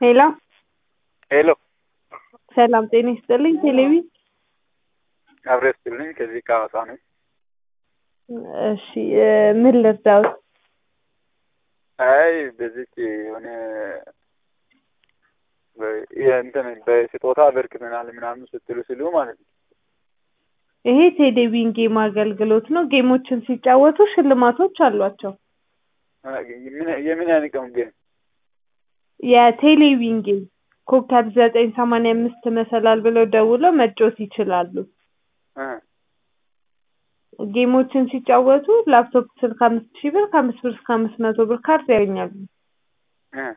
ሄሎ ሄሎ ሰላም ጤና ይስጥልኝ። ቴሌቪ አብሬ ስትልኝ ከዚህ ከሐዋሳ ነኝ። እሺ እ ምን ልርዳዎት? አይ በዚች የሆነ በ- የእንትን በስጦታ አበርክተናል ምናምን ስትሉ ስሉ ማለት ነው። ይሄ ቴሌቪዥን ጌም አገልግሎት ነው። ጌሞችን ሲጫወቱ ሽልማቶች አሏቸው። አ- የምን- የምን ያንቀም ግን የቴሌቪዥን ጌም ኮከብ ዘጠኝ ሰማንያ አምስት መሰላል ብለው ደውለው መጫወት ይችላሉ። እ ጌሞችን ሲጫወቱ ላፕቶፕ ስልክ አምስት ሺህ ብር ከአምስት ብር እስከ አምስት መቶ ብር ካርድ ያገኛሉ። እ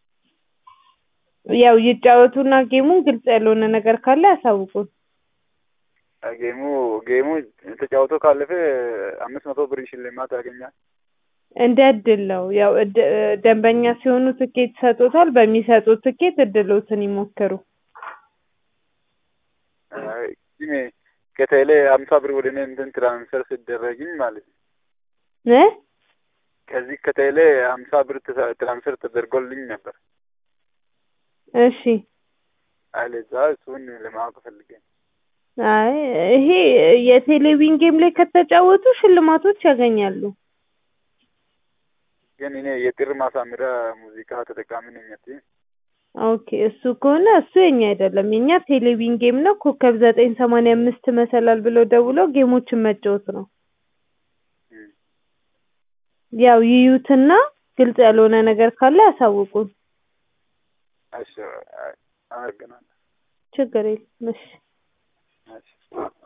ያው ይጫወቱና ጌሙን ግልጽ ያልሆነ ነገር ካለ ያሳውቁን። ጌሙ ጌሙ ተጫውቶ ካለፈ አምስት መቶ ብር ሽልማት ያገኛል። እንደ እድል ነው። ያው እድ- ደንበኛ ሲሆኑ ትኬት ይሰጡታል። በሚሰጡት ትኬት እድሎትን ይሞክሩ። አይ ግን ከቴሌ ሀምሳ ብር ወደ እኔ እንትን ትራንስፈር ሲደረግኝ ማለት ነው እ ከዚህ ከቴሌ ሀምሳ ብር ትራ- ትራንስፈር ተደርጎልኝ ነበር። እሺ አይ ለዛ እሱን ለማወቅ ፈልጌ ነው። አይ ይሄ የቴሌቪዥን ጌም ላይ ከተጫወቱ ሽልማቶች ያገኛሉ። ግን እኔ የጥር ማሳመሪያ ሙዚቃ ተጠቃሚ ነኝ። አትይም? ኦኬ እሱ ከሆነ እሱ የኛ አይደለም። የኛ ቴሌቪዥን ጌም ነው። ኮከብ ዘጠኝ ሰማንያ አምስት መሰላል ብለው ደውለው ጌሞችን መጫወት ነው። እም። ያው ይዩትና ግልጽ ያልሆነ ነገር ካለ ያሳውቁን። እሺ አይ፣ አመሰግናለሁ። ችግር የለም። እሺ እሺ